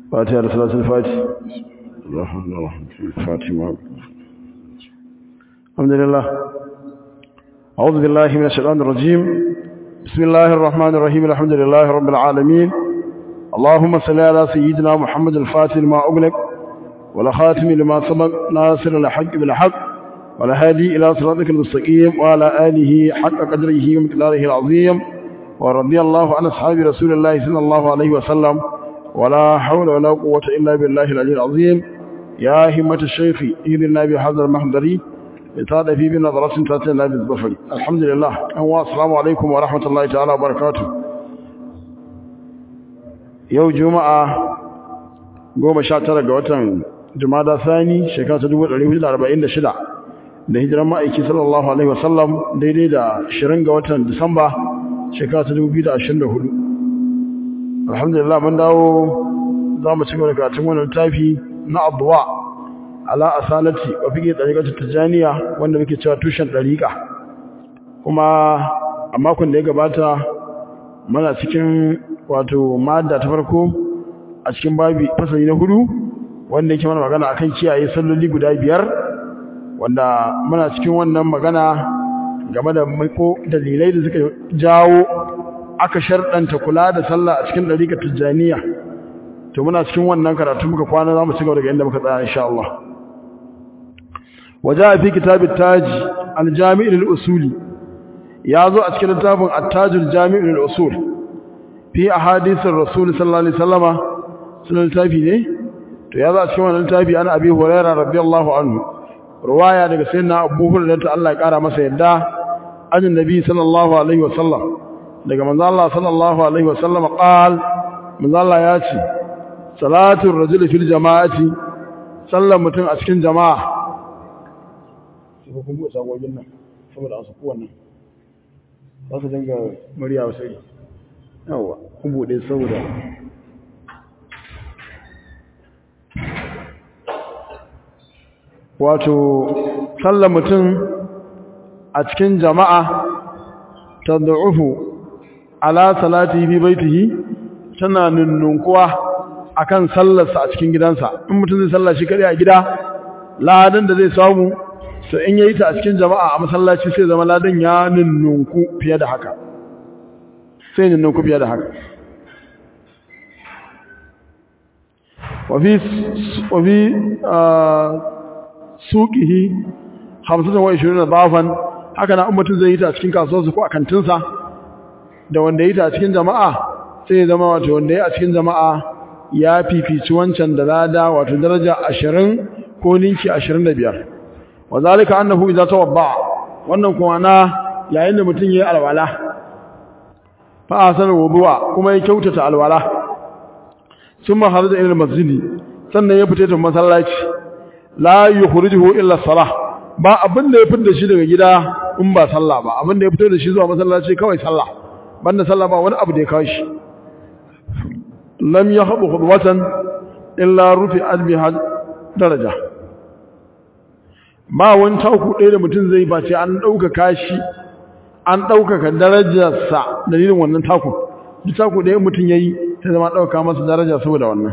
فاتحة لصلاة الفاتح الرحمن الرحيم الفاتحة الحمد لله أعوذ بالله من الشيطان الرجيم بسم الله الرحمن الرحيم الحمد لله رب العالمين اللهم صل على سيدنا محمد الفاتح لما أغلق والخاتم لما سبق ناصر الحق بالحق والهادي إلى صراطك المستقيم وعلى آله حق قدره ومقداره العظيم ورضي الله عن أصحاب رسول الله صلى الله عليه وسلم ولا حول ولا قوة إلا بالله العلي العظيم يا همة الشيخ إذن بهذا المحضري لتعالى في بنظرة تاتينا بالظفر الحمد لله أهو السلام عليكم ورحمة الله تعالى وبركاته يوم جمعة قوم شاتر قوة جمعة ثاني شكاة دول عليه الأربعين شدع da hijiran ma'aiki sallallahu alaihi wasallam daidai da 20 ga watan Disamba shekara ta 2024 alhamdulillah mun dawo za mu ci gaba da karatun wannan tafi na addu'a ala asalati wa fiqh tariqatu tijaniya wanda muke cewa tushen tariqa kuma a makon da ya gabata muna cikin wato madda ta farko a cikin babi fasali na hudu wanda yake mana magana akan kiyaye salloli guda biyar wanda muna cikin wannan magana game da maiko dalilai da suka jawo aka sharɗanta kula da sallah a cikin ɗariƙar tijjaniya to muna cikin wannan karatu muka kwana za mu ci gaba daga inda muka tsaya insha Allah waje a fi kitabin taji aljami'in usuli ya zo a cikin littafin attajul jami'in usul fi a hadisin rasul sallallahu alaihi sallama sunan littafi ne to ya zo a cikin wannan littafi ana abi hurairah radiyallahu anhu ruwaya daga sayyidina Abu Hurairah Allah ya kara masa yadda ajin nabi sallallahu alaihi wasallam daga manzo Allah sallallahu alaihi wasallam qal manzo Allah ya ce salatul rajuli fil jama'ati sallan mutum a cikin jama'a sai kun buɗe sagogin nan saboda an saku wannan za su dinga murya sai yawa kun buɗe saboda wato sallar mutum a cikin jama'a ta da'ufu ala salati bi baitihi tana nunnunkuwa akan sallarsa a cikin gidansa in mutum zai sallar shi kare a gida ladan da zai samu so in yayi ta a cikin jama'a a masallaci sai zama ladan ya nunnunku fiye da haka sai nunnunku fiye da haka wafi wafi suqihi 25 bafan haka na ummatin zai yi ta cikin kasuwarsa ko a kantinsa da wanda yi ta cikin jama'a sai ya zama wato wanda yi a cikin jama'a ya fifici wancan da lada wato daraja 20 ko ninki 25 wa zalika annahu idza tawadda wannan kuma na yayin da mutum yayi alwala fa asal wudu'a kuma ya kyautata alwala summa harada ila masjidi sannan ya fita masallaci la yukhrijuhu illa salah ba abin da ya fitar da shi daga gida in ba sallah ba abin da ya fito da shi zuwa masallaci kawai sallah banda sallah ba wani abu da ya kawo shi lam yahbu khudwatan illa rufi albiha daraja ba wani tauku ɗaya da mutum zai ba sai an ɗaukaka shi an ɗaukaka darajarsa dalilin wannan taku duk taku ɗaya mutum ya yi ta zama ɗauka masa daraja saboda wannan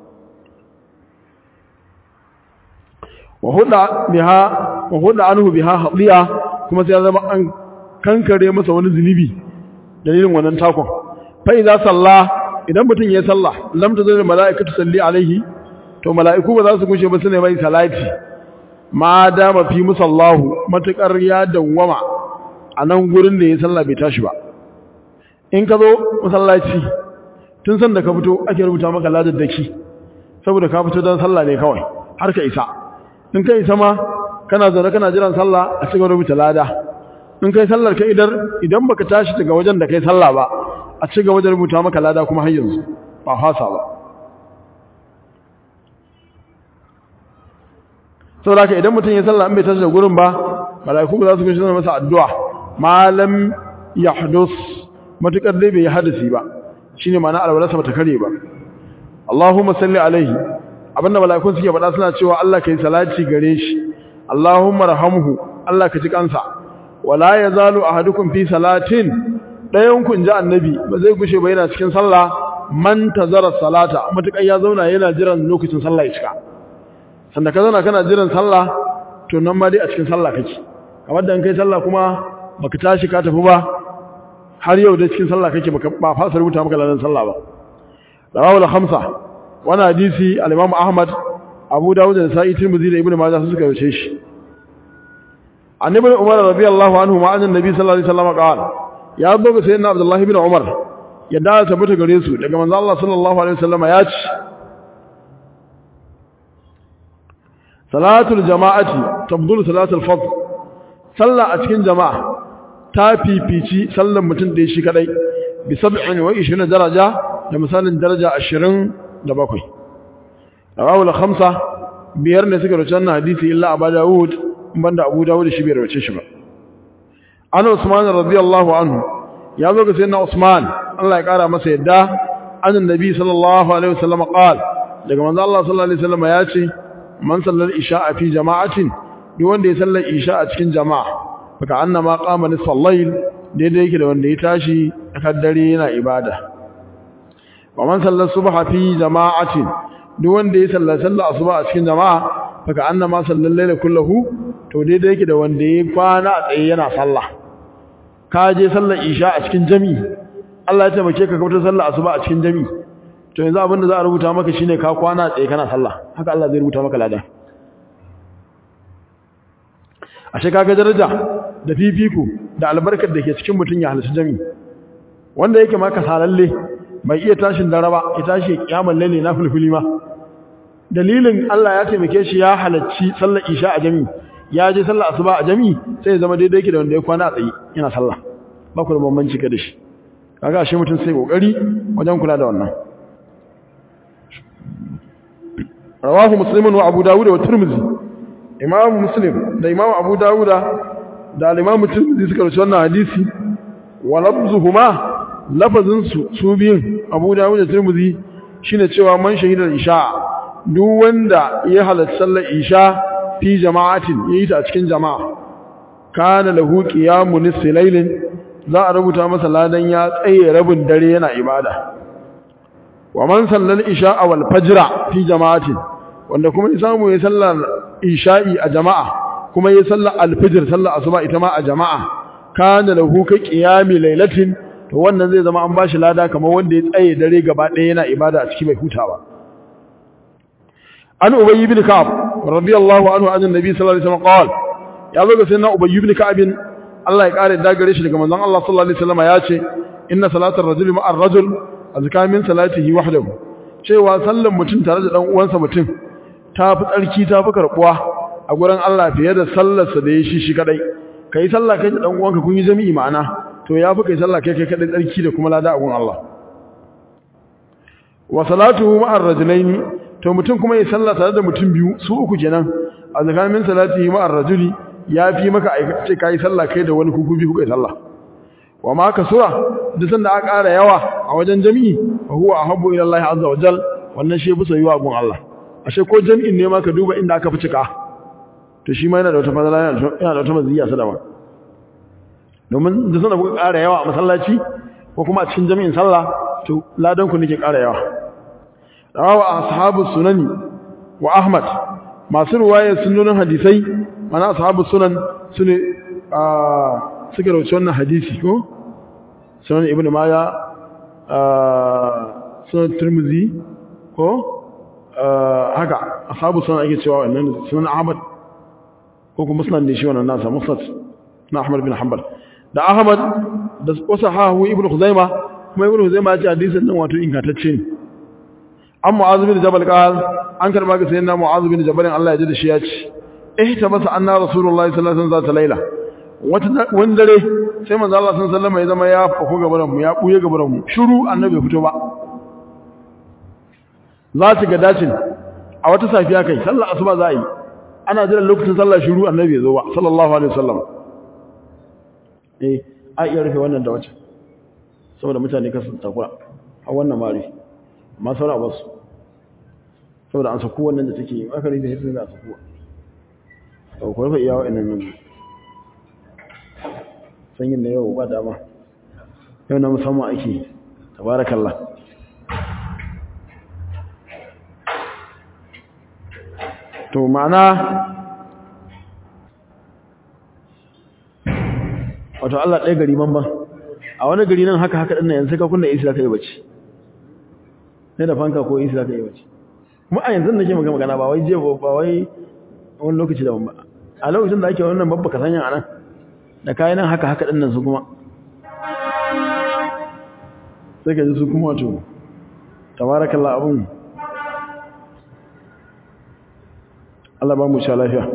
wa huda anhu biha hadiya kuma sai ya zama an kankare masa wani zunubi dalilin wannan takon fa idza salla idan mutum ya salla lam tazil malaikatu salli alaihi to malaiku ba za su gushe ba sune mai salati ma dama fi musallahu matakar ya dawwama a nan gurin da ya salla bai tashi ba in ka zo masallaci tun san da ka fito ake rubuta maka ladaddaki saboda ka fito don sallah ne kawai har ka isa in kai sama kana zaune kana jiran sallah a cikin rubuta lada in kai sallar ka idar idan baka tashi daga wajen da kai sallah ba a cikin wajen rubuta maka lada kuma har yanzu ba fasa ba saboda haka idan mutum ya sallah in bai tashi da gurin ba malaiku ba za su gushi masa addu'a malam yahdus matukar dai bai yi hadisi ba shine ma'ana alwalarsa bata kare ba Allahumma salli alaihi abinda mala'ikun suke faɗa suna cewa Allah kai salati gare shi Allahumma rahamhu Allah ka ji kansa wala yazalu ahadukum fi salatin dayan kun ji annabi ba zai gushe ba yana cikin sallah man tazara salata matukan ya zauna yana jiran lokacin sallah ya cika sanda ka zauna kana jiran sallah to nan ma dai a cikin sallah kake kamar da an kai sallah kuma baka tashi ka tafi ba har yau da cikin sallah kake baka ba fasa rubuta maka ladan sallah ba rawahu al-khamsa wani hadisi al-imam ahmad abu dawud da sa'i tirmidhi da ibnu majah suka yace shi annabi umar radiyallahu anhu ma annabi sallallahu alaihi wasallam qala ya buga sayyidina abdullah ibn umar ya da tabbata gare su daga manzo Allah sallallahu alaihi wasallam ya ce salatul jama'ati tabdulu salatul fadl sallah a cikin jama'a ta fifici sallan mutum da shi kadai bi 27 daraja da misalin daraja 27 rawahu al-khamsa biyar ne suka rawaita wannan hadisi illa Abu Dawud banda Abu Dawud shi bai rawaita shi ba an Usman radiyallahu anhu ya zo ga sayyidina Usman Allah ya kara masa yadda annabi sallallahu alaihi wasallam qala daga manzo Allah sallallahu alaihi wasallam ya ce man sallar isha'a fi jama'atin duk wanda ya sallar isha a cikin jama'a baka annama qama nisfal layl daidai yake da wanda ya tashi a dare yana ibada wa man sallar subha fi jama'atin duk wanda ya sallar sallar asuba a cikin jama'a baka annama sallar layla kullahu to daidai yake da wanda ya kwana a tsaye yana sallah ka je sallar isha a cikin jami'i Allah ya taimake ka kautar sallar asuba a cikin jami'i to yanzu abin da za a rubuta maka shine ka kwana tsaye kana sallah haka Allah zai rubuta maka ladan ashe kaga daraja da fifiko da albarkar da ke cikin mutun ya halarci jami wanda yake maka salalle bai iya tashin dare ba ya tashi kiyamul laili na fulfuli ma dalilin Allah ya taimake shi ya halarci sallar isha a jami ya je sallar asuba a jami sai ya zama daidai yake da wanda ya kwana a tsaye yana sallah ba ku da bambanci ka da shi kaga ashe mutun sai kokari wajen kula da wannan rawahu muslimun wa abu dawud wa tirmidhi imam muslim da imam abu dawud da imam tirmidhi suka rawaito wannan hadisi wa lafzuhuma lafazin su su biyun abu dawud da tirmidhi shine cewa man shahidar isha duk wanda ya halatta sallar isha fi jama'atin yayi ta a cikin jama'a kana lahu qiyamu nisfi laylin za a rubuta masa ladan ya tsaye rabin dare yana ibada wa man sallal isha wal fajra fi jama'atin wanda kuma ya samu ya sallar isha'i a jama'a kuma ya sallar alfijir sallar asuba ita ma a jama'a kana lahu ka qiyami lailatin to wannan zai zama an bashi lada kamar wanda ya tsaye dare gaba ɗaya yana ibada a cikin bai hutawa an ubay ibn ka'ab radiyallahu anhu an annabi sallallahu alaihi wasallam qala ya zo ga sayyidina ubay ibn ka'ab Allah ya kare da gare shi daga manzon Allah sallallahu alaihi wasallam ya ce inna salatar rajuli ma'ar rajul azka min salatihi wahdahu cewa sallan mutum tare da dan uwansa mutum ta fi tsarki ta fi karbuwa a gurin Allah fiye da sallarsa da ya shi shi kadai kai sallah kai da dan uwanka kun yi jami'i ma'ana to ya fi kai sallah kai kai kadai tsarki da kuma lada a gurin Allah wa salatuhu ma'ar rajulaini to mutum kuma ya sallah tare da mutum biyu su uku kenan a zakamin salatihi ma'ar rajuli ya fi maka aikace kai sallah kai da wani kuku biyu kai sallah wa ma kasura duk sanda aka ƙara yawa a wajen jami'i fa huwa ahabbu ila Allah azza wa jal wannan shi bisa yiwa gun Allah ashe ko jami'in ne ma ka duba inda aka fi cika to shi ma yana da wata fadala yana da wata maziya sadama domin duk sanda kuka ƙara yawa a masallaci ko kuma a cikin jami'in sallah to ladan ku nake ƙara yawa rawa ashabu sunani wa ahmad masu ruwaya sunnonin hadisai mana ashabu sunan sune a suka rauci wannan hadisi ko sunan ibn maya sunan turmuzi ko haka ashabu sunan ake cewa wannan sunan ahmad ko kuma sunan ne shi wannan nasa musnad na ahmad bin hanbal da ahmad da wasu hahu ibn khuzaima kuma ibn khuzaima ya ce hadisin nan wato ingantacce ne an mu'azu bin jabal qal an karba ga sayyidina mu'azu bin jabal Allah ya ji da shi ya ce ihtabasa anna rasulullahi sallallahu alaihi wasallam zata laila wani dare sai manzo Allah sun sallama ya zama ya faku gabaran mu ya buye gabaran mu shiru annabi fito ba za ta ga dacin a wata safiya kai sallar asuba za a yi ana jira lokacin sallar shiru annabi ya zo ba sallallahu alaihi wasallam eh a iya rufe wannan da wacce saboda mutane kasu takura a wannan mari amma saura ba su saboda an saku wannan da take yi aka rufe sai za a saku ba ku rufe iya wa'annan nan sanyin da yau ba dama yau na musamman ake tabarakallah to ma'ana wato Allah ɗaya gari man ban a wani gari nan haka haka ɗin nan yanzu ka kunna isi ka yi bacci sai da fanka ko isi ka yi bacci kuma a yanzu nake maka magana ba wai je ba wai wani lokaci da ba a lokacin da ake wannan babba ka sanya anan da kayan nan haka haka ɗin nan su kuma sai ka ji su kuma wato tabarakallah abun Allah ba mu sha lafiya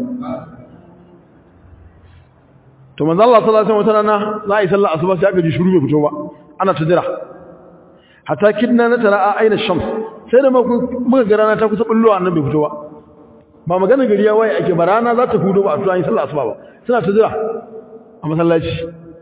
to manzo Allah sallallahu alaihi wasallam rana za a yi sallar asuba sai aka ji shiru bai fito ba ana ta jira hatta kidna na tara a aina shams sai da muka ga rana ta kusa bullo annan bai fito ba ba magana gari ya waye ake ba rana za ta hudo ba a tuwa yin sallar asuba ba suna ta jira a masallaci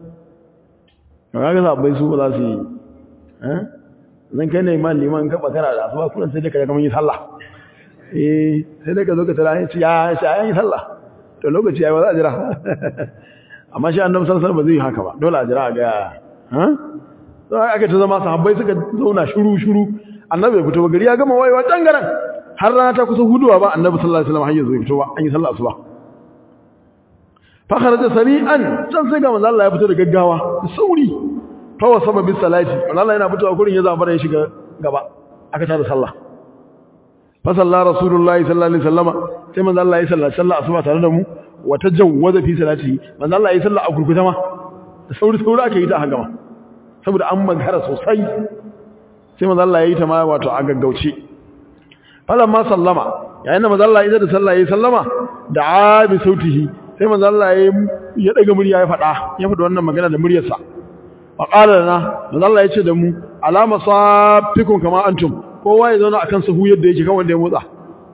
kaga bai su ba za su yi eh zan kai ne man liman ka bakara da asuba kullun sai da ka ga mun yi sallah eh sai da ka zo ka tara ya ya yi sallah to lokaci ya ba za a jira amma shi annabi sallallahu alaihi wasallam ba zai haka ba dole a jira ga ha sai aka ta zama sahabbai suka zauna shiru shiru annabi ya fito ba gari ya gama wayewa tangaran har rana ta kusa huduwa ba annabi sallallahu alaihi wasallam har yanzu ya fito ba an yi sallah asuba fa kharaja sari'an can sai ga manzo Allah ya fito da gaggawa sauri fa wasaba bis salati manzo Allah yana fitowa gurin ya zabara ya shiga gaba aka tada sallah fa sallallahu rasulullahi sallallahu alaihi wasallam sai manzo Allah ya salla sallah asuba tare da mu wata jawwaza fi salati manzo Allah ya salla a gurguta ma da sauri sauri aka yi ta haka ma saboda an magara sosai sai manzo Allah ya yi ta ma wato a gaggauce falamma sallama yayin da manzo Allah ya da sallah ya sallama da abi sautihi sai manzo Allah ya ya daga murya ya fada ya fada wannan magana da muryarsa wa qala lana manzo Allah ya ce da mu alama safikum kama antum kowa ya zauna akan sahu yadda yake kan wanda ya motsa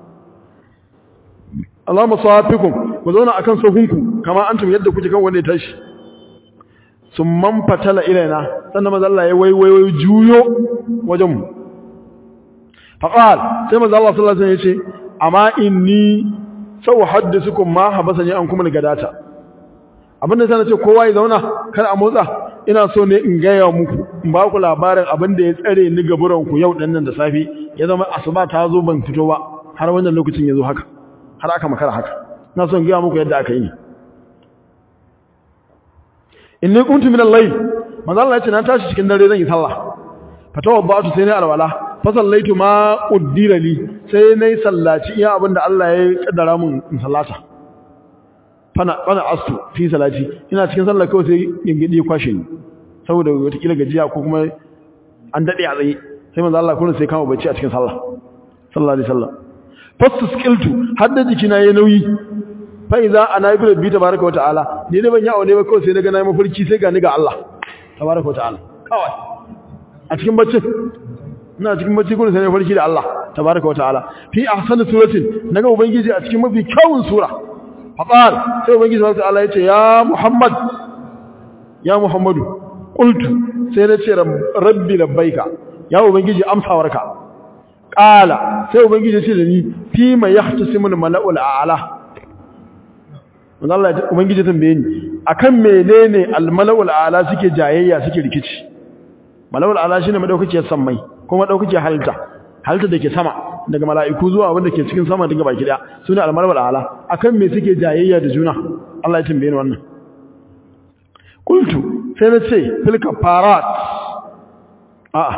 alama safikum ku zauna akan sahunku kama antum yadda kuke kan wanda ya tashi sun man fatala ilaina sannan maza Allah ya waiwaiwai juyo wajen mu faqal sai maza Allah sallallahu alaihi wasallam yace amma inni sau haddisukum ma habasani an kuma gadata abinda sai nace kowa ya zauna kar a motsa ina so ne in gaya muku in ba ku labarin abin da ya tsare ni gaburan ku yau dannan da safi ya zama asuba ta zo ban fito ba har wannan lokacin ya zo haka har aka makara haka na son gaya muku yadda aka yi inni kuntu min al-layl manzo Allah yace na tashi cikin dare zan yi sallah fatawaddatu sai nayi alwala fa sallaitu ma uddira li sai nayi sallaci iya abinda Allah ya kaddara mun in sallata fana fana astu fi salati ina cikin sallah kawai sai gingidi kwashe ni saboda wata kila gajiya ko kuma an dade a tsaye sai manzo Allah kullun sai kama bacci a cikin sallah sallallahu alaihi wasallam fastasqiltu hadda jikina yayi nauyi fa iza ana bi rabbi tabaaraka wataala ni ne ban yawo ne ba kawai sai daga nayi mafarki sai ga ni ga Allah tabaaraka wataala kawai a cikin bacci ina cikin bacci gurin sai na farki da Allah tabaaraka wataala fi ahsani suratin naga ubangiji a cikin mafi kyawun sura faqal sai ubangiji subhanahu wataala yace ya muhammad ya muhammadu qultu sai na ce rabbi labbaika ya ubangiji amsawarka qala sai ubangiji ce da ni fi ma yahtasimul mala'ul a'la Allah ubangiji tambaye ni akan menene al mala'ul a'la suke jayayya suke rikici mala'ul a'la shine madaukake sammai kuma madaukake halitta halitta dake sama daga mala'iku zuwa wanda ke cikin sama daga baki daya sune al mala'ul a'la akan me suke jayayya da juna Allah ya tambaye ni wannan qultu sai na ce fil kafarat a'a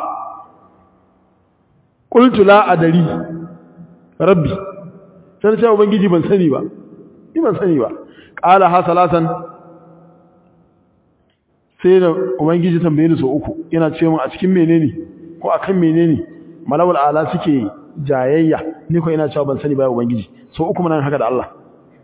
qultu la adari rabbi sai ce ubangiji ban sani ba ni ban sani ba qala ha salatan sai da ubangiji tambaye ni so uku yana ce mun a cikin menene ko akan menene malawul ala suke jayayya ni ko ina cewa ban sani ba ubangiji so uku mun haka da Allah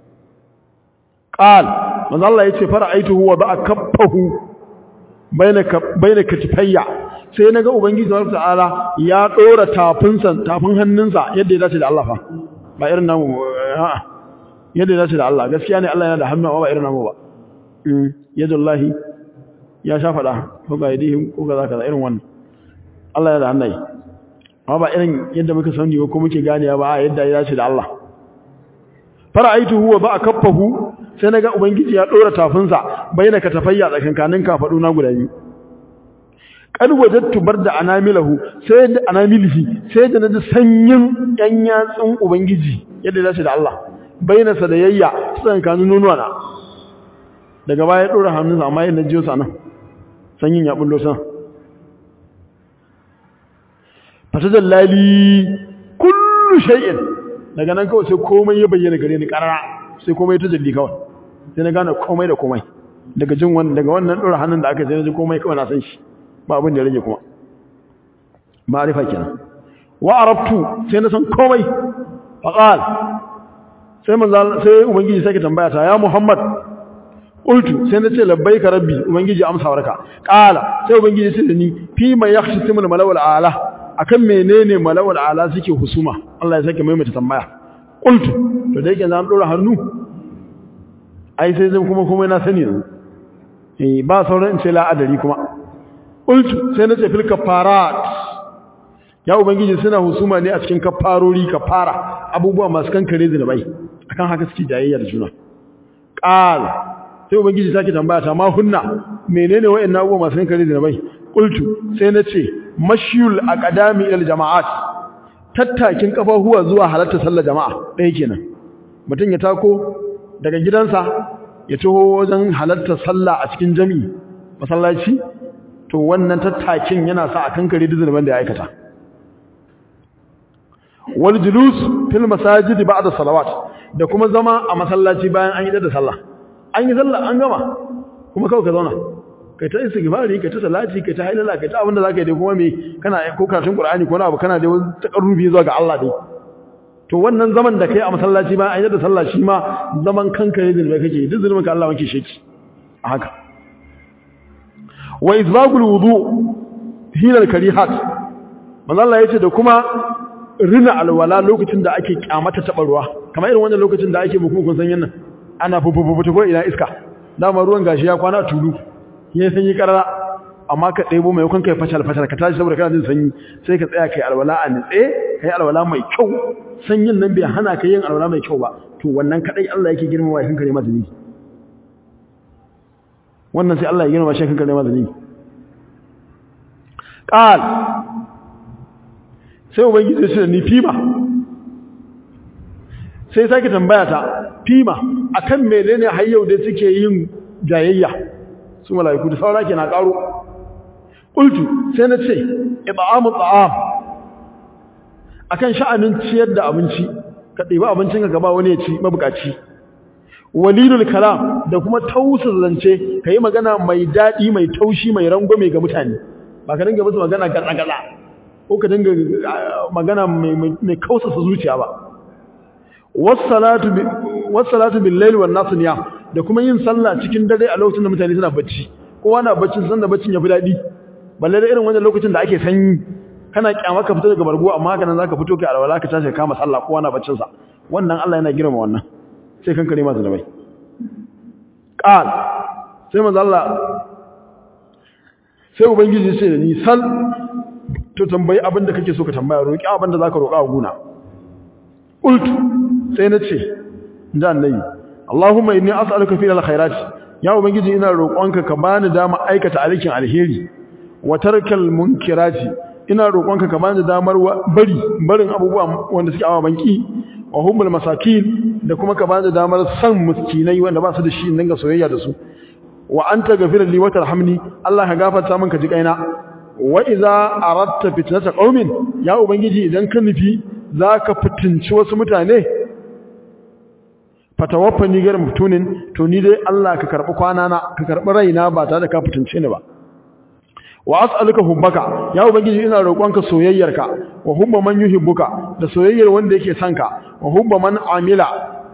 qal manzo Allah yace fara'aituhu wa ba'a kaffahu bainaka bainaka tifayya sai naga ubangiji subhanahu ta'ala ya dora tafinsa tafin hannunsa yadda ya dace da Allah fa ba irin namu a'a yadda ya dace da Allah gaskiya ne Allah yana da hannu amma ba irin namu ba yadullahi ya sha fada ko ga yadihim ko kaza kaza irin wannan Allah yana da hannaye amma ba irin yadda muka sani ko muke ganewa ba yadda ya dace da Allah fara'aituhu wa ba'a kaffahu sai naga ubangiji ya dora tafinsa bainaka tafayya tsakankanin kafadu na guda biyu kad wajadtu barda anamilahu sai da anamilihi sai da naji sanyin yan yatsun ubangiji yadda ya dace da Allah baina sadayya tsakankanin nonuwa na daga baya dora hannunsa amma yana jiyo sa nan sanyin ya bullo san fatajallali kullu shay'in daga nan kawai sai komai ya bayyana gare ni karara sai komai ta jalli kawai sai na gane komai da komai daga jin wannan daga wannan dora hannun da aka sai na ji komai kawai na san shi ba abin da ya rage kuma ma'arifa kenan wa arabtu sai na san komai faqal sai manzo sai ubangiji sai ka tambaya ta ya muhammad qultu sai na ce labbaika rabbi ubangiji amsa warka qala sai ubangiji sai da ni fi ma yakhsimu malawal ala akan menene malawal ala suke husuma Allah ya sake maimaita tambaya qultu to da yake zan dora hannu ai sai zan kuma kuma na sani yanzu eh ba sauran in ce la adari kuma qultu sai na ce fil kafarat ya ubangiji suna husuma ne a cikin kafarori kafara abubuwa masu kankare zinubai akan haka suke jayayya da juna qal sai ubangiji sake tambaya ta ma hunna menene wayannan abubuwa masu kankare zinubai qultu sai na ce mashyul aqdami ila jama'at tattakin kafahuwa zuwa halatta sallar jama'a ɗaya kenan mutum ya tako daga gidansa ya taho wajen halatta sallah a cikin jami'i masallaci to wannan tattakin yana sa a kankare zinuban da ya aikata wal julus fil masajid ba'da salawat da kuma zama a masallaci bayan an yi da sallah an yi sallah an gama kuma kawai ka zauna kai ta istighfari kai ta salati kai ta hailala kai ta abinda zaka yi dai kuma me kana ko karatun qur'ani ko na abu kana dai wani takarrubi zuwa ga Allah dai to wannan zaman da kai a masallaci bayan an yi da sallah shi ma zaman kanka ne da kake duk zulmin ka Allah wanke shi a haka wa izbagul wudu hina al-karihat manzo Allah yace da kuma rina alwala lokacin da ake kyamata taɓa ruwa kamar irin wannan lokacin da ake muku kun san yannan ana fufufufu ta ko ina iska dama ruwan gashi ya kwana tulu ya sanyi karara amma ka ɗebo mai kan kai fatal fatal ka tashi saboda kana jin sanyi sai ka tsaya kai alwala a nitse kai alwala mai kyau sanyin nan bai hana ka yin alwala mai kyau ba to wannan kadai Allah yake girmama shi kankare masa ni wannan sai Allah ya girmama shi kankare masa ni qal sai ubangiji shi da ni fima sai sake tambaya ta fima akan menene har yau da suke yin jayayya su malaiku da saura ke na karo qultu sai na ce it'amu ta'am akan sha'anin ciyar da abinci ka ɗiba abincin ka gaba wani ya ci mabukaci walilul kalam da kuma tausar zance kai magana mai dadi mai taushi mai rangwame ga mutane ba ka dinga musu magana gaza-gaza ko ka dinga magana mai kausasa zuciya ba wassalatu bil layli wan nas niyam da kuma yin sallah cikin dare a lokacin da mutane suna bacci kowa na bacci san da baccin yafi dadi balle da irin wannan lokacin da ake sanyi kana kyama ka fita daga bargo amma haka nan zaka fito kai alwala ka tashi kama sallah kowa na baccin sa wannan Allah yana girma wannan sai kan kare masa da bai qal sai manzo Allah sai ubangiji sai da ni sal to tambayi abin da kake so ka tambaya roki abin da zaka roka a guna qultu sai na ce da annabi Allahumma inni as'aluka fi alkhairat ya ubangiji ina roƙonka ka bani dama aikata alkin alheri wa tarkal munkirati ina roƙonka ka bani damar bari barin abubuwa wanda suke awa banki wa hubbul masakin da kuma ka bani damar san miskinai wanda ba su da shi dinga soyayya da su wa anta ghafirli li wa tarhamni Allah ka gafarta min ka ji kaina wa idza aradta fitnata qaumin ya ubangiji idan ka nufi zaka fitinci wasu mutane fatawaffani gar mutunin to ni dai Allah ka karbi kwana na ka karbi raina ba tare da ka fitince ni ba wa as'aluka hubbaka ya ubangiji ina roƙonka soyayyarka wa hubba man yuhibbuka da soyayyar wanda yake son ka wa hubba man amila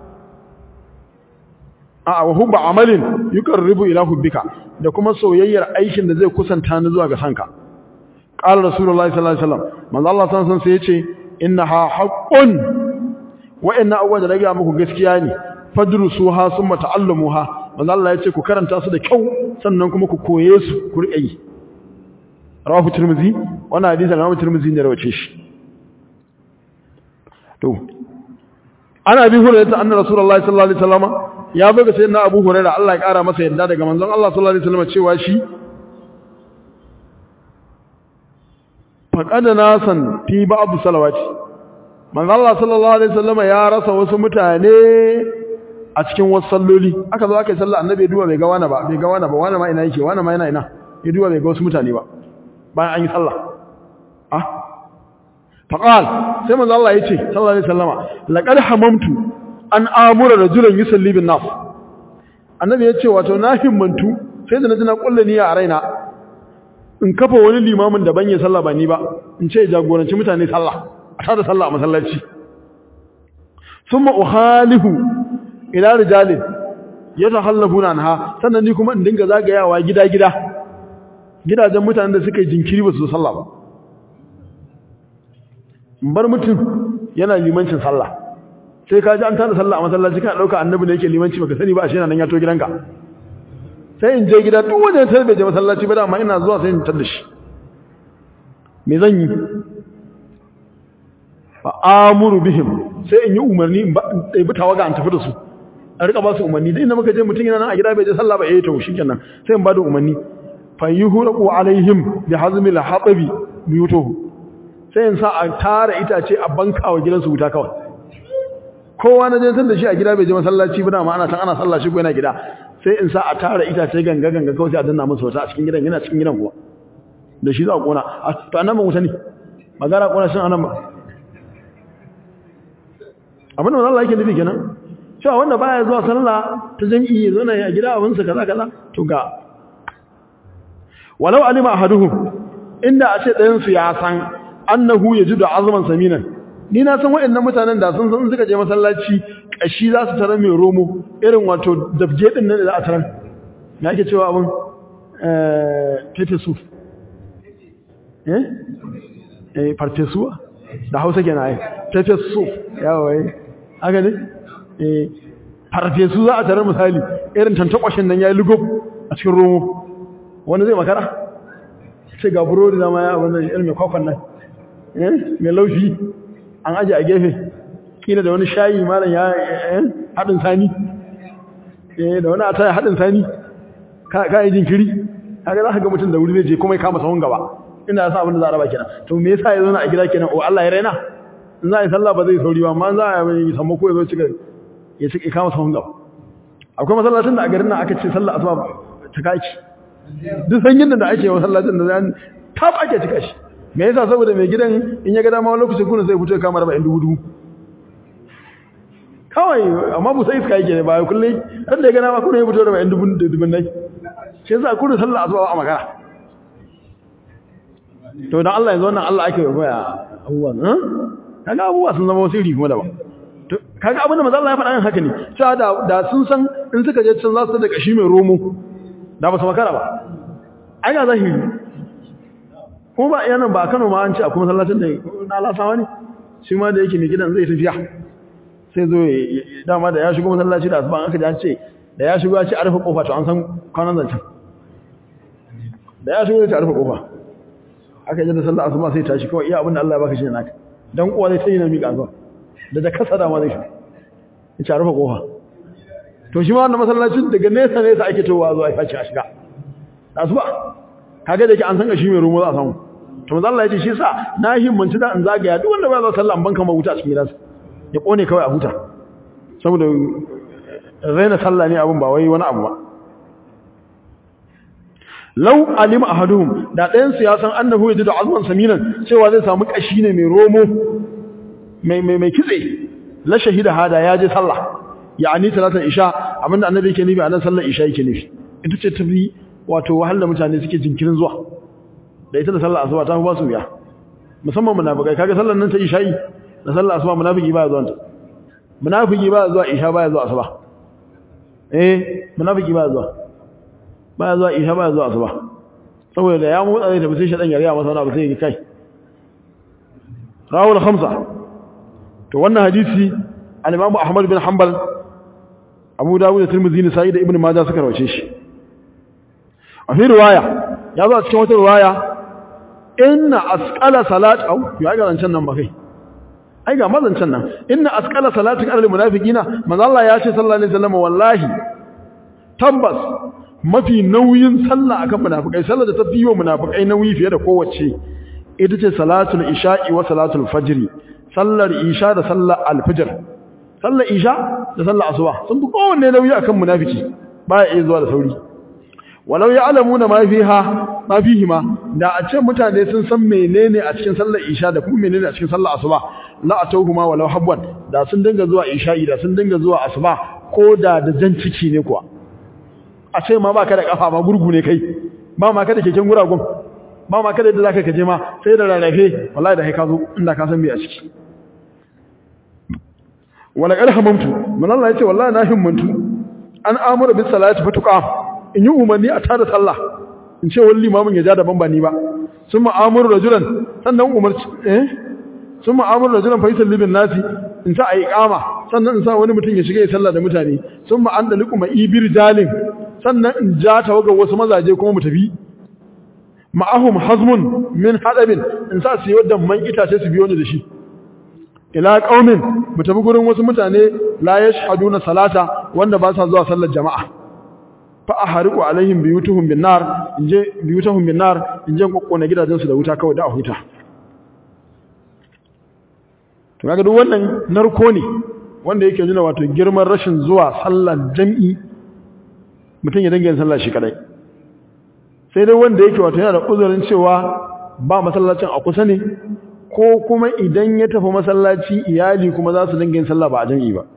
a wa hubba amalin yuqarribu ila hubbika da kuma soyayyar aikin da zai kusanta ni zuwa ga sanka qala rasulullahi sallallahu alaihi wasallam manzo Allah sallallahu alaihi wasallam sai yace innaha haqqun wa inna awwal da ga muku gaskiya ne fadrusuha summa ta'allamuha manzo Allah yace ku karanta su da kyau sannan kuma ku koye su ku rike yi rawahu tirmizi wannan hadisi Imam tirmizi ne rawace shi to ana bi hurairah anna rasulullahi sallallahu alaihi wasallam ya buga sayyidina Abu Hurairah Allah ya kara masa yadda daga manzon Allah sallallahu alaihi wasallam cewa shi faqada nasan fi ba'd salawati manzo Allah sallallahu alaihi wasallam ya rasa wasu mutane a cikin wasu salloli aka zo aka yi sallah annabi ya duba bai ga wani ba bai ga wani ba wani ma ina yake wani ma yana ina ya duba bai ga wasu mutane ba bayan an yi sallah ah faqal sai manzo Allah yace sallallahu alaihi wasallama laqad hamamtu an amura rajulan yusalli bin nas annabi yace wato na himmantu sai da na ji na kulle niyya a raina in kafa wani limamin da ban yi sallah ba ni ba in ce jagoranci mutane sallah a tada sallah a masallaci thumma ukhalifu ila rijalin yatahallafuna anha sannan ni kuma in dinga zagayawa gida gida gidajen mutanen da suka yi jinkiri ba su sallah ba bar mutum yana limancin sallah sai ka ji an tada sallah a masallaci kana dauka annabi ne yake limanci baka sani ba ashe nan ya to gidanka sai in je gida duk wanda ya bai je masallaci ba dama ina zuwa sai in tada shi me zan yi fa amuru bihim sai in yi umarni in ɗebi tawaga an tafi da su a rika ba su umarni da inda muka je mutum yana nan a gida bai je sallah ba eh to shikenan sai in ba da umarni fa yuhraqu alaihim bi hazmi al-hatabi biyutuhu sai in sa a tara itace a banka wa gidansu wuta kawai kowa na je san da shi a gida bai je masallaci ba dama ana san ana sallah shi ko yana gida sai in sa a tara itace ganga ganga kawai sai a danna musu wata a cikin gidan yana cikin gidan kuwa da shi za a kona to annan ban wuta ne magana kona shin anan ba abin da Allah yake nufi kenan cewa wanda baya zuwa sallah ta jami'i ya zo na a gida abinsa kaza kaza to ga walau alima ahaduhum inda a ce ɗayan su ya san annahu yajidu azman saminan ni na san waɗannan mutanen da sun san suka je masallaci kashi za su tarar mai romo irin wato dabje din nan da za a tarar me ake cewa abin eh tete su eh eh farfesuwa da Hausa kenan ai tete su yawa eh haka ne eh farfesu za a tarar misali irin tantakwashin nan yayi lugo a cikin romo wani zai makara ce ga burodi zama ya abin da irin mai kwakwan nan mai laushi an aje a gefe kila da wani shayi malam ya haɗin sani da wani ataya haɗin sani ka yi jinkiri haka za ka ga mutum da wuri zai je kuma ya kama sahun gaba ina ya sa abin da za a raba kenan to me yasa ya zauna a gida kenan o Allah ya raina in za a yi sallah ba zai sauri ba amma za a yi sammo ko ya zo cika ya cika kama sahun gaba akwai masallacin da a garin nan aka ce sallah asuba ta kaki duk sanyin da ake masallacin da zan tab ake cika shi me yasa saboda mai gidan in ya ga dama lokacin kuna sai fito kamar ba dubu dubu kawai amma musa iska yake ne ba kullai dan da ya ga dama kuna ya fito da ba dubu dubun nai shi yasa kuna sallah asuba a magana to dan Allah yanzu wannan Allah ake koya abubuwan ha kaga abubuwa sun zama sirri kuma daban to kaga abin da manzo Allah ya faɗa haka ne cewa da da sun san in suka je can za su da kashi mai romo da ba su makara ba ai ga zahiri kuma ba yanan ba Kano ma an ce akwai masallacin da na lasawa ne shi ma da yake mai gidan zai tafiya sai zo dama da ya shigo masallaci da asuban aka ji an ce da ya shigo ya ce a rufe kofa to an san kwanan zancen da ya shigo ya ce a rufe kofa aka yi da sallah asuba sai tashi kawai iya abin da Allah ya baka shi ne naka dan uwa zai sai na miƙa zuwa da da kasa dama zai shi ya ce a rufe kofa to shi ma wannan masallacin daga nesa nesa ake towa zuwa ya faci a shiga da asuba kaga da yake an san shi mai rumo za a samu to manzo Allah ya ce shi sa na himmanci da in zagaya duk wanda ba za sallah an banka ma wuta a cikin gidansa ya kone kawai a huta saboda raina sallah ne abin ba wai wani abu ba law alima ahaduhum da ɗayan su ya san annahu yajidu azman saminan cewa zai samu kashi ne mai romo mai mai mai kitse la shahida hada ya je sallah yani salatul isha abinda annabi yake nufi a nan sallar isha yake nufi ita ce tafi wato wahala mutane suke jinkirin zuwa da ita da sallar asuba ta fi ba su wuya musamman munafikai kaga sallar nan ta isha'i da sallar asuba munafiki baya zuwa munafiki baya zuwa isha baya zuwa asuba eh munafiki baya zuwa baya zuwa isha baya zuwa asuba saboda da ya motsa zai tafi sai shaɗan yariya masa wani abu sai ya kai rawul khamsa to wannan hadisi al-imam ahmad bin hanbal abu dawud da tirmidhi ne sai da ibnu majah suka rawace shi a fi riwaya ya zo a cikin wata riwaya inna asqala salat au ya ga zancan nan ba kai ai ga mazancan nan inna asqala salatin alal munafiqina manzo Allah ya ce sallallahu alaihi wasallam wallahi tabbas mafi nauyin sallah akan munafikai sallar da ta fi wa munafikai nauyi fiye da kowace ita ce salatul isha'i wa salatul fajri sallar isha da sallar alfajr sallar isha da sallar asuba sun fi kowanne nauyi akan munafiki baya iya zuwa da sauri walau ya'lamuna ma fiha ma fihima da a ce mutane sun san menene a cikin sallar isha da kuma menene a cikin sallar asuba la atawhuma walau habwan da sun dinga zuwa isha'i da sun dinga zuwa asuba ko da da jan ciki ne kuwa a ce ma baka da kafa ma gurgu ne kai ba ma ka da keken guragun ba ma ka da yadda zaka kaje ma sai da rarrafe wallahi da kai ka zo inda ka san me a ciki wala qad hamamtu man Allah yace wallahi na himmantu an amuru bis salati fatuqa in yi umarni a tada sallah in ce wani limamin ya ja daban ba ni ba sun ma'amuru rajulan sannan umarci eh sun ma'amuru rajulan fa yusalli bin nasi in sa ayi kama sannan in sa wani mutum ya shiga ya sallah da mutane sun ma an daliku ma ibir jalin sannan in ja tawaga wasu mazaje kuma mu tafi ma'ahum hazmun min hadabin in sa su yi wadda man itace su biyo ni da shi ila qaumin mu tafi gurin wasu mutane la yashhaduna salata wanda ba sa zuwa sallar jama'a fa ahriqu alaihim biyutuhum bin nar inje biyutuhum bin nar inje kokkona gidajensu da wuta kawai da a huta to kaga duk wannan narko ne wanda yake nuna wato girman rashin zuwa sallar jami'i mutum ya dinga yin sallah shi kadai sai dai wanda yake wato yana da uzurin cewa ba masallacin a kusa ne ko kuma idan ya tafi masallaci iyali kuma za su dinga yin sallah ba a jami'i ba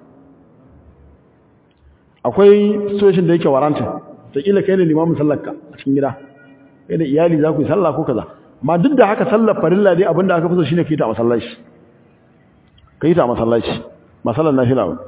akwai situation da yake waranta ta kila kai ne limamin sallarka a cikin gida kai da iyali za ku yi sallah ko kaza amma duk da haka sallar farilla dai abinda aka fi so shine kai ta masallaci kai ta masallaci masallan nafila ba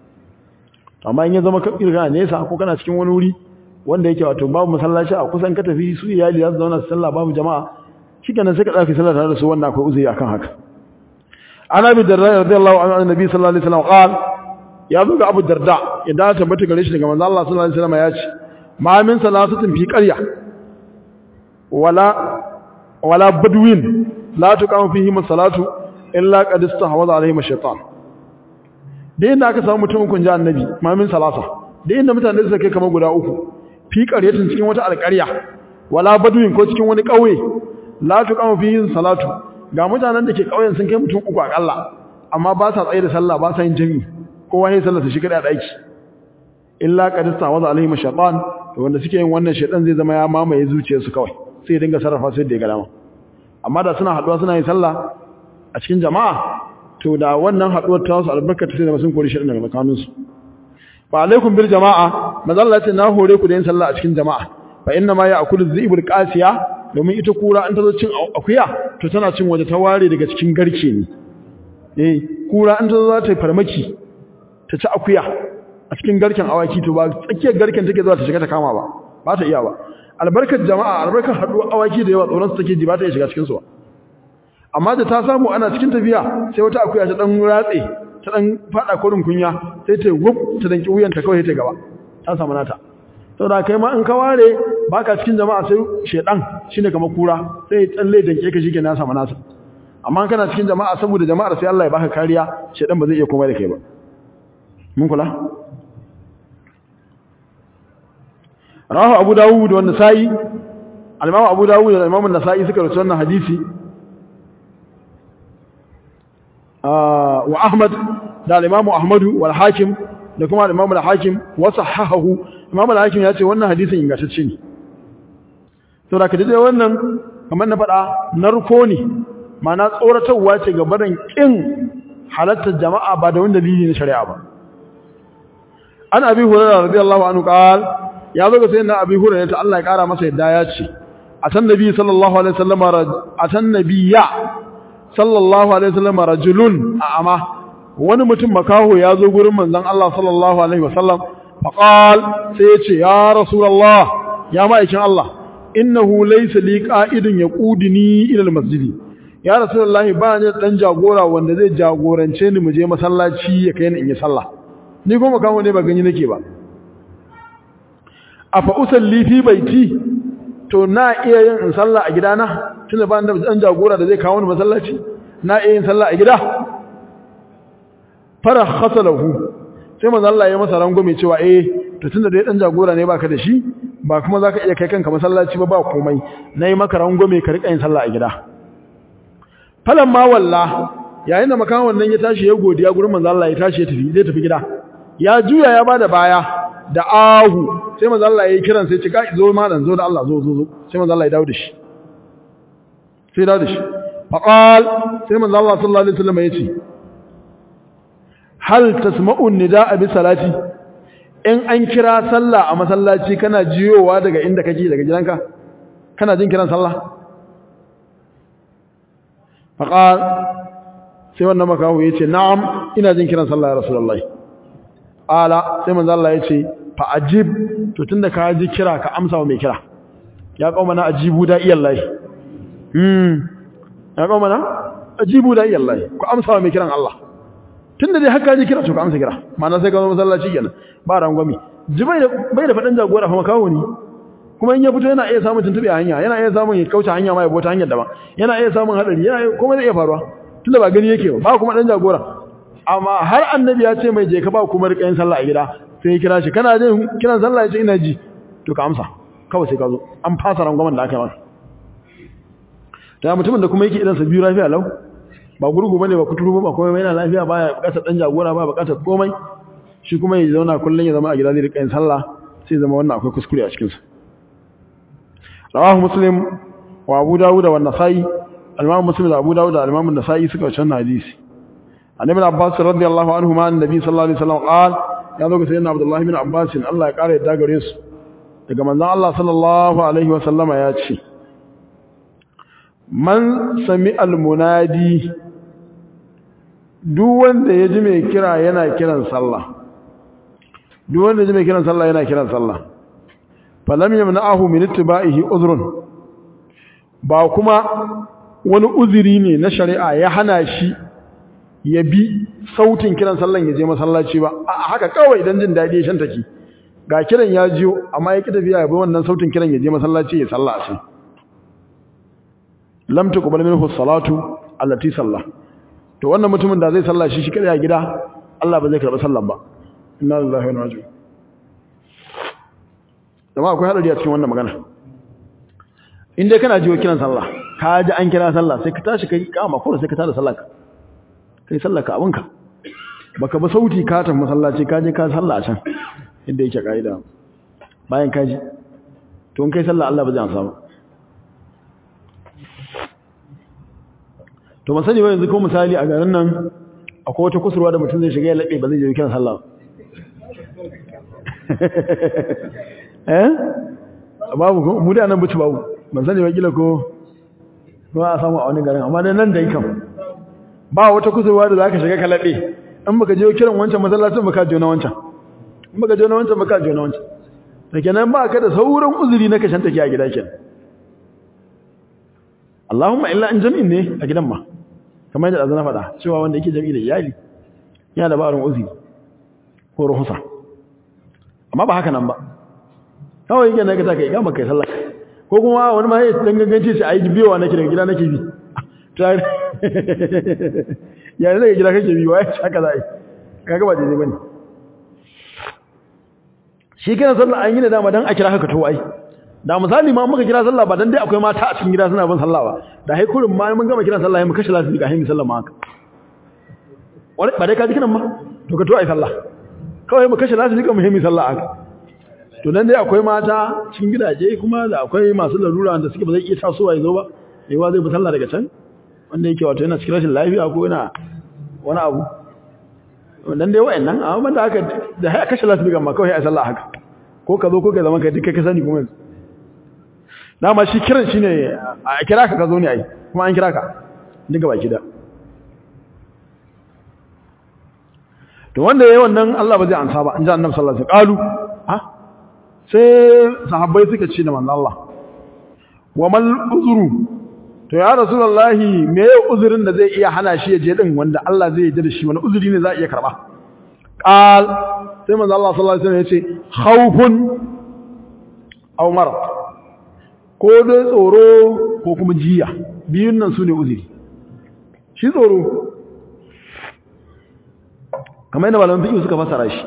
amma in ya zama ka kirga nesa ko kana cikin wani wuri wanda yake wato babu masallaci a kusan ka tafi su iyali za su zauna su sallah babu jama'a shikenan sai ka tsaka sallah tare da su wannan akwai uzuri akan haka ana bi darda radiyallahu anhu annabi sallallahu alaihi wasallam qala ya zo ga Abu Darda idan ta tabbata gare shi daga manzo Allah sallallahu alaihi wasallam ya ce ma min salasatin fi qarya wala wala badwin la tuqamu fihi salatu illa qad istahwaza alaihi ash-shaytan da inda aka samu mutumin kun ji annabi ma min salasa da inda mutane suka kai kamar guda uku fi qaryatin cikin wata alƙarya wala badwin ko cikin wani ƙauye la tuqamu fihi salatu ga mutanen da ke ƙauyen sun kai mutum uku akalla amma ba sa tsaye da sallah ba sa yin jami'i kowa ya sallata shi kada daki illa qad istawaza alaihim shaytan to wanda suke yin wannan shaytan zai zama ya mamaye zuciyarsu kawai sai dinga sarrafa su da ya gama amma da suna haduwa suna yin sallah a cikin jama'a to da wannan haduwar ta wasu albarkata sai da sun kori shaytan daga tsakanin su fa alaikum bil jama'a manzo Allah ya ce na hore ku da yin sallah a cikin jama'a fa inna ma ya'kulu dhibul qasiya domin ita kura an ta zo cin akuya to tana cin waje ta ware daga cikin garke ne eh kura an ta zo za ta farmaki ta ci akuya a cikin garken awaki to ba tsakiyar garken take zuwa ta shiga ta kama ba ba ta iya ba albarkar jama'a albarkar haɗuwar awaki da yawa tsoron su take ji ba ta iya shiga cikin su ba amma da ta samu ana cikin tafiya sai wata akuya ta dan ratse ta dan fada korin kunya sai ta gub ta danki wuyanta kawai sai ta gaba ta samu nata saboda kai ma in ka ware baka cikin jama'a sai shedan shine kamar kura sai tsalle danke ka shike na samu nasa amma kana cikin jama'a saboda jama'ar sai Allah ya baka kariya shedan ba zai iya komai da kai ba mun kula rawahu abu dawud wa nasa'i al-imam abu dawud da imam an-nasa'i suka rawaito wannan hadisi wa ahmad da al-imam ahmadu wal hakim da kuma al-imam al-hakim wa sahahahu imam al-hakim ya ce wannan hadisin ingantacce ne to da kaje wannan kamar na faɗa narko ne ma'ana tsoratarwa ce ga barin kin halattar jama'a ba da wani dalili na shari'a ba an abi hurairah radiyallahu anhu qal ya zo ga sayyidina abi hurairah ta Allah ya kara masa yadda ya ce atan nabi sallallahu alaihi wasallam atan nabiyya sallallahu alaihi wasallam rajulun a'ama wani mutum makaho ya zo gurin manzon Allah sallallahu alaihi wasallam faqal sai ya ce ya rasulullah ya ma'aikin Allah innahu laysa li qa'idun yaquduni ila almasjidi ya rasulullah ba ni dan jagora wanda zai jagorance ni mu je masallaci ya kai ni in yi sallah ni kuma kawo ne ba gani nake ba afa usalli fi baiti to na iya yin in sallah a gidana tunda ba da dan jagora da zai kawo ni masallaci na iya yin sallah a gida fara khasalahu sai manzo Allah ya masa rangume cewa eh to tunda dai dan jagora ne baka da shi ba kuma zaka iya kai kanka masallaci ba ba komai nayi maka rangume ka rika yin sallah a gida falan ma walla yayin da makawan nan ya tashi ya godiya gurin manzo Allah ya tashi ya tafi zai tafi gida ya juya ya bada baya da ahu sai manzo Allah ya kiran sai cika zo malam zo da Allah zo zo zo sai manzo Allah ya dawo da shi sai dawo da shi faqal sai manzo Allah sallallahu alaihi wasallam ya ce hal tasma'u nidaa bi salati in an kira sallah a masallaci kana jiyowa daga inda kake daga gidanka kana jin kiran sallah faqal sai wannan makawo yace na'am ina jin kiran sallah ya rasulullahi ala sai manzo Allah yace fa ajib to tunda ka ji kira ka amsa wa mai kira ya kauma na ajibu da iyallahi hmm ya kauma na ajibu da iyallahi ku amsa wa mai kiran Allah tunda dai haka ji kira to ka amsa kira ma'ana sai ka zo masallaci kenan ba rangwami ji bai da bai da fadan jagora fa makawo ne kuma in ya fito yana iya samun tuntube a hanya yana iya samun ya kauce hanya ma ya bota hanyar daban yana iya samun hadari yana kuma zai iya faruwa tunda ba gani yake ba kuma dan jagora amma har annabi ya ce mai je ka ba kuma rika yin sallah a gida sai ya kira shi kana jin kiran sallah ya ce ina ji to ka amsa kawai sai ka zo an fasa rangwamen da aka yi masa ta mutumin da kuma yake idan sa biyu lafiya lau ba gurgu bane ba kuturu ba komai yana lafiya baya bukatar dan jagora ba bukatar komai shi kuma ya zauna kullun ya zama a gida zai rika yin sallah sai zama wannan akwai kuskure a cikin sa rawahu muslim wa abu dawud wa an-nasai al-imam muslim da abu dawud da al-imam an-nasai suka wacan hadisi annabi abbas radiyallahu anhu ma annabi sallallahu alaihi wasallam qala ya zo ga sayyidina abdullah ibn abbas Allah ya kare yadda gare su daga manzon Allah sallallahu alaihi wasallam ya ce man sami al-munadi duk wanda ya ji mai kira yana kiran sallah duk wanda ya ji mai kiran sallah yana kiran sallah falam yamna'ahu min ittiba'ihi uzrun ba kuma wani uzuri ne na shari'a ya hana shi ya bi sautin kiran sallan ya je masallaci ba a haka kawai idan jin dadi shan take ga kiran ya jiyo amma ya ki tafiya ya bi wannan sautin kiran ya je masallaci ya salla shi lam tuqbal minhu salatu allati salla to wannan mutumin da zai salla shi shi kada ya gida Allah ba zai karba sallan ba inna lillahi wa inna ilaihi raji'un akwai hadari a cikin wannan magana in dai kana jiwo kiran sallah ka ji an kira sallah sai ka tashi kai kama ko sai ka tada sallah ka kai sallah ka abinka baka ba sauti ka tafi masallaci ka je ka sallah a can inda yake kaida bayan ka ji to in kai sallah Allah ba zai amsa ba to ban sani ba yanzu ko misali a garin nan akwai wata kusurwa da mutum zai shiga ya laɓe ba zai je kiran sallah eh babu mu da nan buci babu ban sani ba kila ko ba a samu a wani garin amma dai nan da yakan ba wata kusurwa da zaka shiga ka laɓe in baka je kiran wancan masallacin baka je na wancan in baka je na wancan baka je na wancan da kenan ba ka da sauran uzuri na kashin take a gida kenan Allahumma illa in jami'in ne a gidan ma kamar yadda azana faɗa cewa wanda yake jami'i da iyali yana da barin uzuri ko ruhusa amma ba haka nan ba kawai yake na ka ta kai ga maka sallah ko kuma wani ma ya dan ganganci sai ayi biyowa nake daga gida nake bi tare ya daga gida kake bi wai haka za a yi kaga ba daidai bane shi kana sallah an yi da dama dan a kira haka to ai da misali ma muka kira sallah ba dan dai akwai mata a cikin gida suna bin sallah ba da hai kurin ma mun gama kiran sallah mu kashe lafi ga himi sallah ma haka wani ba dai ka ji kiran ma to ka to ai sallah kawai mu kashe lafi ga muhimmi sallah haka to dan dai akwai mata cikin gidaje kuma da akwai masu larura da suke ba zai iya tasowa ya zo ba yawa zai bi sallah daga can wanda yake wato yana cikin rashin lafiya ko yana wani abu dan dai wayannan amma da haka da hai kashe lafi ga ma kawai ai sallah haka ko ka zo ko ka zama kai duk kai ka sani kuma dama shi kiran shi ne a kira ka ka zo ne ai kuma an kira ka duka baki da to wanda yayi wannan Allah ba zai ansa ba an ji annabi sallallahu alaihi wasallam qalu ha sai sahabbai suka ce da manzo Allah wa mal uzru to ya rasulullahi me ya uzurin da zai iya hana shi ya je din wanda Allah zai yarda da shi wani uzuri ne za a iya karba qal sai manzo Allah sallallahu alaihi wasallam ya ce khawfun aw marad ko dai tsoro ko kuma jiya biyun nan su ne uzuri shi tsoro kamar yana malamin fiƙi suka fasara shi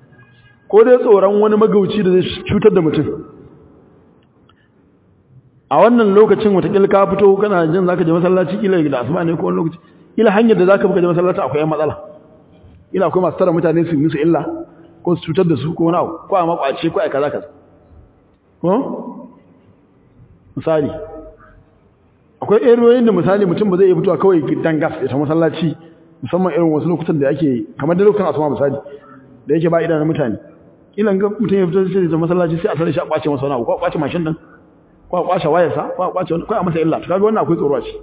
ko dai tsoron wani magauci da zai cutar da mutum a wannan lokacin watakila ka fito kana jin zaka je masallaci kila da asuba ne ko wani lokaci kila hanyar da zaka buka je masallaci akwai yan matsala kila akwai masu tara mutane su yi musu illa ko su cutar da su ko wani abu ko a makwace ko a kaza kaza ko misali akwai eriyoyin da misali mutum ba zai iya fitowa kawai gidan gas ya ta masallaci musamman irin wasu lokutan da ake kamar da lokacin asuba misali da yake ba idanun mutane kila ga mutum ya fito sai da masallaci sai a tare shi a kwace masa wani abu ko a kwace mashin din ko a kwace wayarsa ko a kwace wani ko a masa illa to kaga wannan akwai tsoro a ci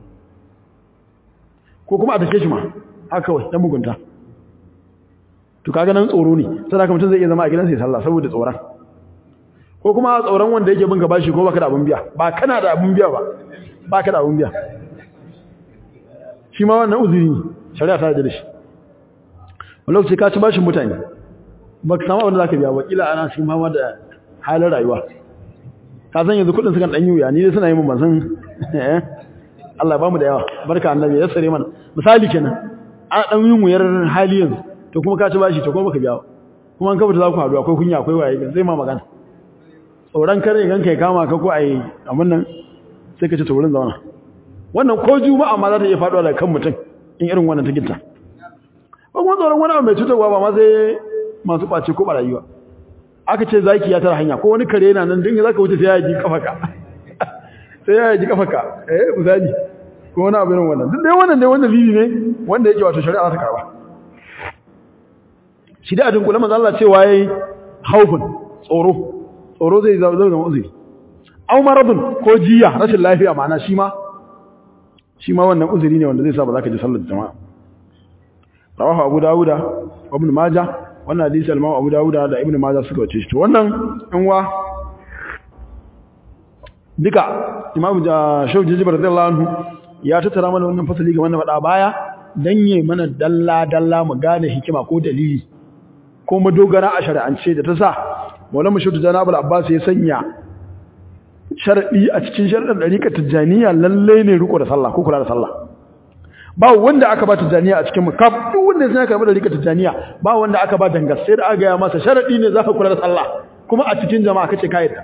ko kuma a take shi ma haka kawai dan mugunta to kaga nan tsoro ne sai haka mutum zai iya zama a gidansa ya sallah saboda tsoron ko kuma tsoron wanda yake bin ka bashi ko baka da abun biya ba kana da abun biya ba baka da abun biya shi ma wannan uzuri ne shari'a ta da shi wani lokaci ka ci bashin mutane ba ka samu abin da za ka biya ba kila ana cikin fama da halin rayuwa ka san yanzu kudin sukan ɗanyi wuya ni dai suna yi mun ban san Allah ba mu da yawa barka annabi ya sare mana misali kenan ana ɗan yin wuyar hali yanzu to kuma ka ci bashi to kuma baka biya kuma an kafa za ku haɗu akwai kunya akwai waye zai ma magana tsoron kare gan kai kama ka ko a yi abin nan sai ka ci ta wurin zauna wannan ko juma'a ma za ta iya faɗuwa daga kan mutum in irin wannan ta gitta ba kuma tsoron wani abu mai cutarwa ba ma sai masu ɓace ko ɓarayi ba aka ce zaki ya tara hanya ko wani kare yana nan dinga zaka wuce sai ya yi kafaka sai ya yi kafaka eh misali ko wani abu irin wannan duk dai wannan dai wanda bibi ne wanda yake wato shari'a za ta karba shi da adin kula manzo Allah cewa yayi haufun tsoro tsoro zai zama zama uzuri aw maradun ko jiya rashin lafiya ma'ana shi ma shi ma wannan uzuri ne wanda zai sa ba za ka ji sallar jama'a rawahu abu dawuda wa ibn majah wannan hadisi al-imam abu dawuda da ibn majah suka wace shi to wannan in wa duka imam shaykh jibr radiyallahu anhu ya tattara mana wannan fasali ga wannan fada baya dan yi mana dalla dalla mu gane hikima ko dalili ko madogara a shari'ance da ta sa maulana shaykh janabul abbas ya sanya sharadi a cikin sharadin dariƙar tijaniya lalle ne riko da sallah ko kula da sallah ba wanda aka ba tijaniya a cikin makaf duk wanda ya karɓi da rika tijaniya ba wanda aka ba dangas sai da aka gaya masa sharadi ne zaka kula da sallah kuma a cikin jama'a kace ka yadda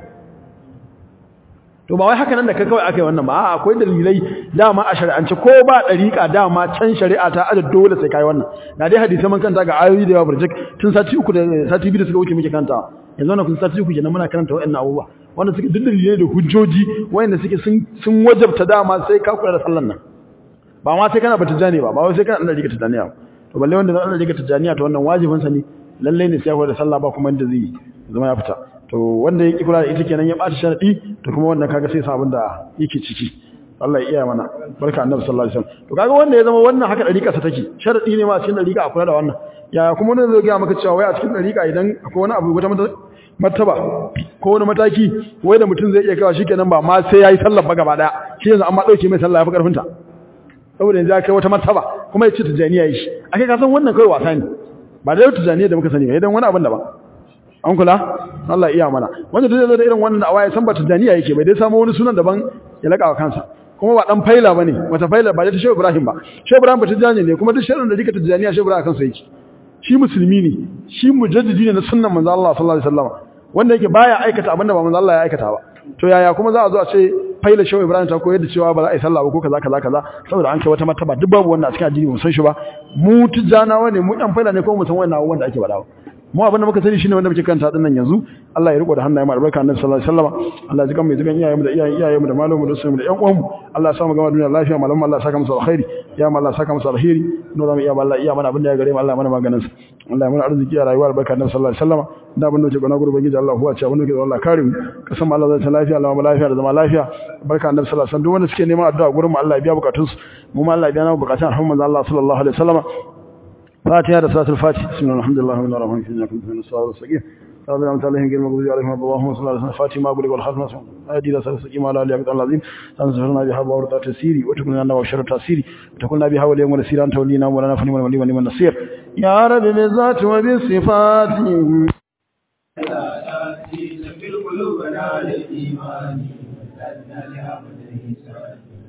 to ba wai haka nan da ka kawai aka yi wannan ba a'a akwai dalilai dama a shari'ance ko ba dariƙa dama can shari'a ta ada dole sai kai wannan na dai hadisi man kanta ga ayoyi da yawa burjik tun sati uku da sati biyu da suka wuce muke kanta yanzu wannan kun sati uku kenan muna karanta wa'annan abubuwa wanda suke duk dalilai da hujjoji wanda suke sun sun wajabta dama sai ka kula da sallan nan ba ma sai kana batijani ba ba wai sai kana dan rika tijaniya ba to balle wanda dan rika tijaniya to wannan wajibin sa ne lalle ne sai ya da sallah ba kuma inda zai zama ya fita to wanda ya kula da ita kenan ya bata sharadi to kuma wannan kaga sai sabon da yake ciki Allah ya iya mana barka annabi sallallahu alaihi wasallam to kaga wanda ya zama wannan haka dariƙa sa take sharadi ne ma a cikin dariƙa a kula da wannan ya kuma wanda zai ga maka cewa wai a cikin dariƙa idan akwai wani abu wata martaba ko wani mataki wai da mutum zai iya kawo shikenan ba ma sai yayi sallar ba gaba daya shi yanzu amma dauke mai sallah ya fi karfin ta saboda yanzu ya kai wata martaba kuma ya ce tijaniya yi shi ake kasan wannan kawai wasa ne ba da yau tijaniya da muka sani ba idan wani abin da ba an kula Allah iya mana wanda duk zai da irin wannan awa ya san ba tijaniya yake bai dai samu wani sunan daban ya laka wa kansa kuma ba dan faila bane wata faila ba ta Shehu Ibrahim ba Shehu Ibrahim ba tijani ne kuma duk shirin da dika tijaniya Shehu Ibrahim kansa yake shi musulmi ne shi mujaddidi ne na sunnan manzo Allah sallallahu alaihi wasallam wanda yake baya aikata abinda ba manzo Allah ya aikata ba to yaya kuma za a zo a ce faila shehu ibrahim ta koyar da cewa ba za a yi sallah ba ko kaza kaza kaza saboda an kai wata martaba duk babu wannan a cikin addini mun san shi ba mu tijanawa ne mu yan faila ne ko mu san wannan abubuwan da ake faɗa mu abin da muka sani shine wanda muke kanta din nan yanzu Allah ya riko da hannaye mu albarka annabi sallallahu alaihi wasallam Allah ya jikan mai jikan iyayenmu da iyayen iyayenmu da malamu da su da ƴan uwanmu Allah ya sa mu gama duniya lafiya malamu Allah ya saka musu alkhairi ya mu Allah ya saka musu alkhairi no zamu iya Allah iya mana abin da ya gare mu Allah ya mana maganin sa Allah ya mana arziki a rayuwar albarka annabi sallallahu alaihi wasallam da abin da ke gona gurbin gidi Allah huwa ce abin da ke Allah kare mu kasan Allah zai ta lafiya Allah mu lafiya da zama lafiya barka annabi sallallahu alaihi wasallam duk wanda suke neman addu'a gurin mu Allah ya biya bukatunsu mu ma Allah ya biya na bukatun alhamdulillah Allah sallallahu alaihi wasallam فاتحة رسالة الفاتحة بسم الله الحمد لله من الرحمن الرحيم إنكم من الصلاة والسقيم رب العالمين عليهم غير المغضوب عليهم اللهم صل على فاتحة ما أقول والختم أدي رسالة السقيم على علي عبد العظيم تنصرنا بها بورد تسيري وتكون لنا وشر تسيري وتكون بها واليوم ونسير أنت ولينا ولنا فني ولي ولي النصير يا رب بالذات وبالصفات في القلوب نال الإيمان